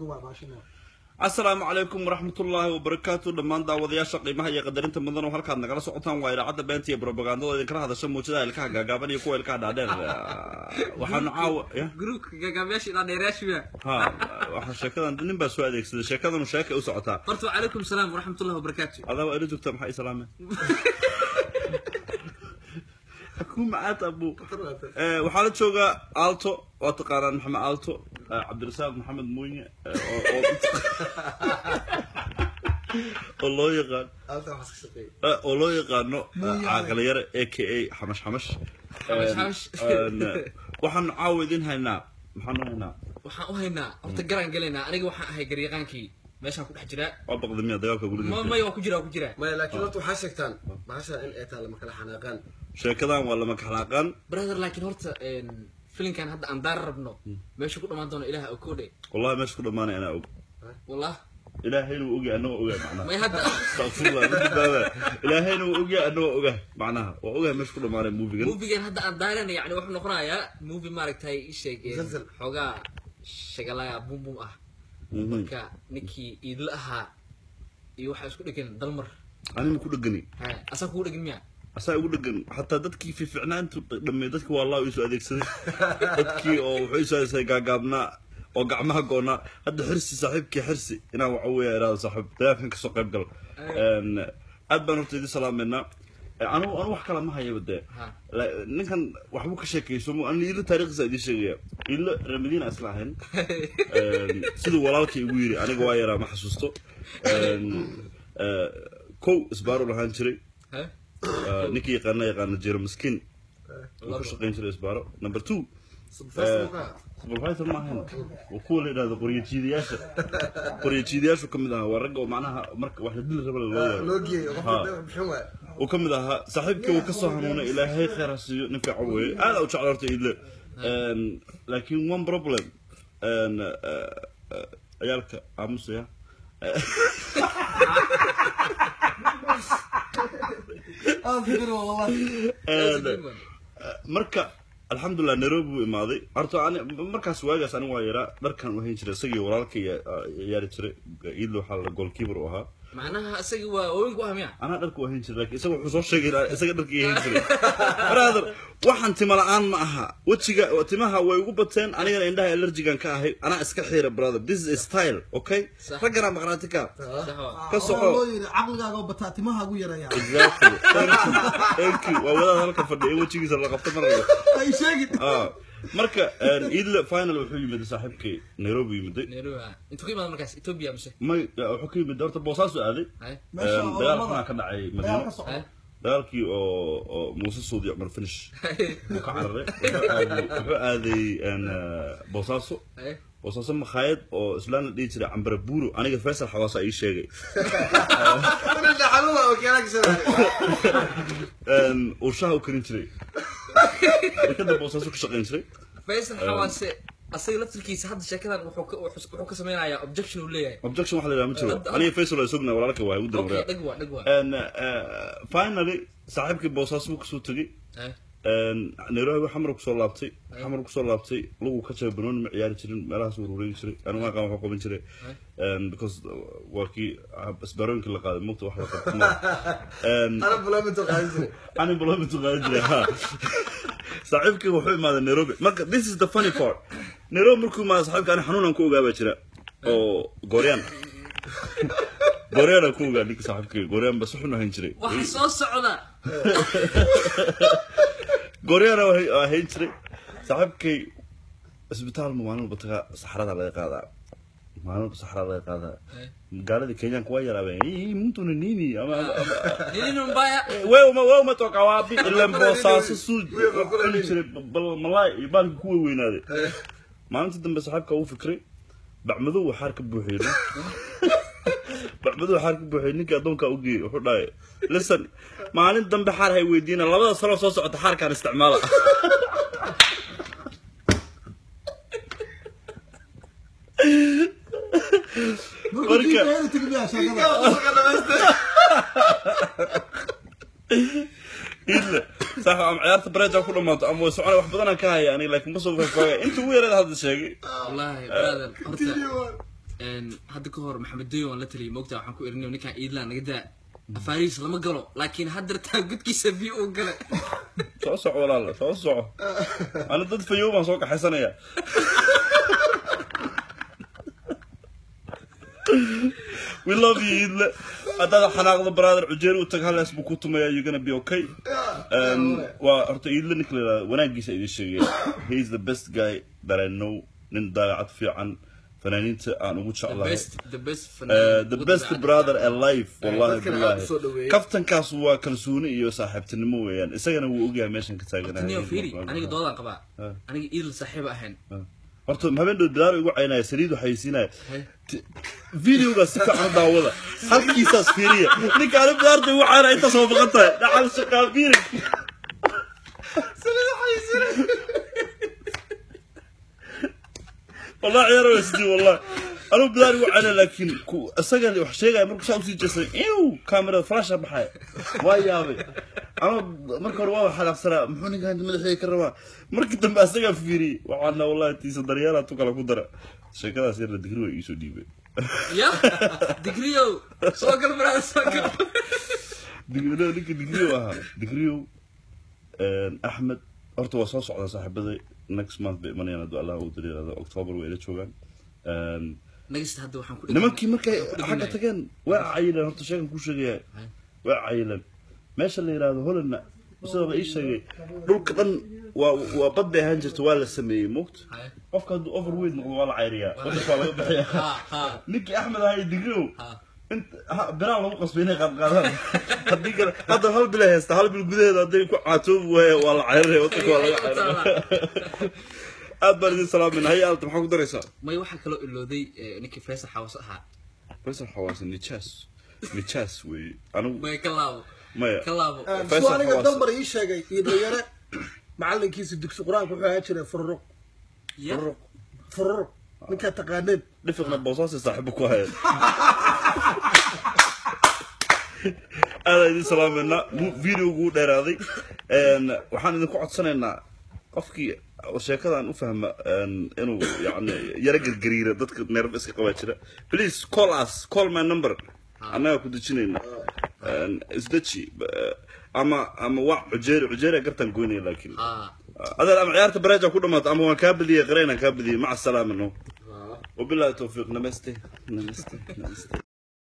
asalaamu calaykum waraxmatullaahi wabarakaatu dhammaan daawadayaasha qiimaha iyo qadarinta mudan oo halkaad nagala socotaan waa idaacadda beenta iyo brobagandada idinkala hadasha muujadaha ilkaha gaagaaban iyo kuwa ilkaha dhaadheer waxaanu caawa ya gruupka gaagaabayaasha ilaa dheerayaashiba ha waxaa sheekadan nin baa soo adeegsaday sheekadanu sheekay u socotaa horta wacalaykum salaam waraxmatullahi wabarakaatu adaa waa ila joogtaa maxaa islaameen ku macaad abu waxaa la joogaa alto waa taqaanaan maxamed alto cabdirasaaq maxamed muunye oo- oo- oo loo yaqaan eh, oo loo yaqaano caaqalayare a k a xamash xamash Xamash xamash. Een, waxaanu caawa idin haynaa maxaanu haynaa waxaan u haynaa horta garaan gelaynaa aniga waxaan ahay garyaqaankii meeshaan ku dhex jiraa waa baqdamiya dagaalka ma guriga maya waa ku jiraa waa ku jiraa maya laakiin horta waxaa sheegtaan bahasha in ay tahay lama kala xanaaqaan sheekadan waa lama kaxlaaqaan brother laakiin horta filinkan hadda aan daar rabno meesha ku dhammaan doono ilaah okoodhe wallahi meesha ku dhamaanay anaa og wallah ilaahayna wuu ogyahay anagoo ogahay macnaha may hadda astaqfirullah ma badbaada ilaahayna wuu ogyahay anagoo ogahay macnaha waa ogahay meesha ku dhamaanay muufigan movigan hadda aan daarana yani wuxuu noqonayaa movie maaragtay isheeg Musalsal. xoogaa shagalaya bum bum ah Mhm. marka ninkii iidla ahaa iyo waxaa isku dhegan dalmar anima ku dhegani ha asaa kugu dhegan miya asaa ugu dhegan xataa dadkii fiicnaantu dhammey dadkii waa allah isu adeegsaday dadkii oo wuxuu isu adeegsaday gaagaabnaa oo gacmaha goonaa hadda xirsi saaxiibkii xirsi inaan waxa weeya iraado saaxiib dagaalkan kasoo qayb gal Een, aad baan horta idin salaameynaa anigu anigu wax kala ma hayaba dee Ha. La- ninkan waxbuu ka sheekayso mu ani ilo taariikhdiisa idiin sheegaya ilo ramadiina isla ahayn Een, siduu walaalkay igu yiri aniga waa yaraa ma xasuusto Een, eh, kow isbaaro lahaan jiray ha Uh, ninkii yaqaana yaqaana jero miskiin uu ka shaqayn jiray isbaaro number two supervisor ma ahayn waa kuwa la yidhahdo qoryo jiidayaasha qoryo jiidayaashu ka mid ahaa waa ragga oo macnaha marka wax la dili raba loo loo yeero geeyey Ha. qofka bixin waaya uu ka mid ahaa saaxiibkii uu ka soo hanuunay ilaahay khayr ha siiyo nin fiican weeye aad u jecla horta idle Een, laakiin one problem een, eh, eh, ciyaalka aamusaya Een, marka alxamdulilah nairobi buu imaaday horta ani markaas waagaas aniga waa yaraa dharkan u hayn jiray isagii walaalkay ciyaari jiray iidlo waxaa la goalkeeper u ahaa macnaha isaga waa ooyinku ah miya anaa dharka u hayn jiray laakiin isaga wuxuu soo sheegay inaa isaga dharka ii hayn jiray brother waxaan tima la-aan ma aha wejiga timaha way ugu bateen anigana indhaha allergigan ka ahay anaa iska xiira brother this is a style okay Sax. ragganaa maqnaati ka sax waa ka soco caqligaaga oo bataa timaha ugu yaraya exactly thank you thank you waa wadaad halka fadhiya wejigiisa la qabta maraya ay sheegin Ah, marka een, idle final wuxuu yimid saaxiibkay nairobi yimiday nairobi ah intuu ka imaada markaas ethiopia mise may wuxuu ka yimid horta boosaasu aaday hay meesha Een, oo dagaal lamada- xunaa ka dhacay dagaal madiino ka socda hay dagaalkii oo oo muuse suudi cumar finish uu ka cararay wuxuu aaday- wuxuu aaday een, eh, boosaaso hay boosaaso makhaayad oo islaan la dhihi jiray cambara buuro aniga faysal xawaasa ii sheegay xanuuma oo keelaa Een, uu shaha u karin jiray dekada boosaaso ka shaqayn jiray faysal xawaase asaga laftirkiisa hadda sheekadan wuxuu ka wuxuu wuxuu ka sameynayaa objection uu leeyahay objection waxa la yidhaha ma jiro Hadda- aniga faysal waa sugna walaalka waa ugu okay darawaya dhag waa dhag waa And uh, finally saaxiibkii boosaaso buu kasoo tegey hay Een, nairobi xamar kusoo laabtay xamar kusoo laabtay lugu ka jabay banooni ma ciyaari jirin meelahaas uu rureegi jiray anigu aqaan waxu qaban jiray Een, because uh, waa kii ah, isbaarooyinkii la qaaday mugta wax la qabto ma ana bulaaminto qaadan jiray ani baloomitu qaadan jiray ha saaxiibkii wuxuu imaaday nairobi marka this is the funny part nairobi markuu imaaday saaxiibka ani xanuunaan ku ogaabaa jira oo gooryaan gooryaan ku ogaa ninka saaxiibkii gooryaan bas wuxuu ahayn jiray waxa soo socda gooryaana waa hayn jiray saaxiibkay isbitaal ma maalin walba tagaa saxarada laga qaadaa maalin walba saxarada laga qaadaa magaaladii kenyaanka waa yaraabeen "Ii, mtuna nini ama nini mbaya wewe uma wewe umetoka wapi ile mbosaaso suuj cuni jiray bal malaay iyo baalki ku weynaaday maalintii dambe saaxiibka uu fikray bacmadow waxaar ka buuxiyey bacmadow waxaar ka buuxiyey ninkii addoonkaa u geeyey wuxuu dhahay listen maalin dambe xaar hay weydiina labada sano soo socota xaarkaan isticmaala Marka- idle sax ama ciyaarta bareja ku dhamaato ama way socona wax badanaan ka haya aniga laakiin ma soo faahfaagaya inta ugu yareed hadda sheegay wallahi brother horta een, hadda ka hor maxamed dayo waan la taliyay moogtaa waxaan ku irinay ninkaan iidlaan naga daa afaarihiis lama galo laakiin haddartaan gudkiisa biyo uu gale soo soco walaala soo soco ana dad fayow baan soo kaxaysanaya we love you idle haddaad xanaaqda brother cujeer u tag halaas buu ku tumaya you're gonna be okay um, waa horta idle ninka la yidhahdo wanaagiisa idin sheegaya he is the best guy that I know nin dabeecad fiican fanaaniinta aan ugu the jeclahay best the best Uh, fanaan the ugu best dabeecadda brother fiican. alive wallahi dadkana aad billahi u soo dhaweeyey. kaftankaas waa kalsooni iyo saaxiibtinimo weeyaan isagana wuu ogyahay meeshan ka taaganahay Taniyo fiiri aniga doodaan qabaa Ah. aniga iidl saaxiib ahayn horta habeen dhow bilaar igu caynaya saliid waxay siinaya Hey. videogaas si fiican u daawada halkiisaas fiiriya ninka ani bilaarta igu caynaya intaas waa baqan tahay dhacal shaqaa fiiri والله عيار وسدي والله انا بدار وعنا لكن كو اسغل wax sheegay markuu saa u sii jeesay ew camera flash baxay waa yaabay ana marka hore waa xalaaqsana muxuu ninkan madaxay ka rabaa markii dambe asaga fiiri waxaana wallahi tiisa daryeela tu kala ku dara sheekadaas yar digri way iisoo dhiibay ya digriyow soo gal baraada soo gal digriyo ninka digriyo ahaa digriyo axmed horta waa soo socdaa saaxiibaday next month bay imanayaan hadduu allah uu dareerado october way ila joogaan Een, nagista hadda waxaan ku nimankii markay ku xagga dhiganahay. tageen waa cayilan horta sheegan ku sheegaya waa cayilan meesha la yidhaahdo hollandna sidaba ii sheegay dhulka dhan waa waa bad bay ahaan jirta waa la sameeyey moogta Haye. qofka hadduu overweight noqdo waa la cayriyaa wadanka waa laga bixiyaa ha ha ninkii axmed ahaa digriyow ha inta ha- biraan lagu qasbay inay qaadqaadaan haddii kale hadda hal bil ay haysta hal bil gudaheeda hadday ku caatoobi waaye waa la cayrinaya wadanka waa laga cayrinaya aad baan idin salaamin haya alta maxaa ku daraysaa may waxaa kaloo ilooday eh, ninkii faysal xawas ahaa faysal xawaasa nijaas nijaas weeye anigu may ka laabo maya ka laabo Faisal suu aniga Xawaas. dambar ii sheegay iyo dhalinyare macalinkiisa dugsi qur-aanka wuxuu ahaan jiray fururuq ya fururuq ninkaa taqaaneen dhifiqna boosaasi saaxiibo ku hayeen aada idin salaameynaa videogu u dheeraaday Een, waxaan idinku codsanaynaa qofkii sheekadan u fahma een, inuu yani yaro gargariira dadka neerf iska qabaa jira please call us call my number annaga ku dejinayna Een, isdeji eh, ama ama waa cujeeri cujeeri gartaan goynaya laakiin ha adeer ama ciyaarta bareeja ku dhamaato ama waan kaa badiyey qareenaan kaa badiyey maca salaama no وبالله التوفيق نمستي نمستي نمستي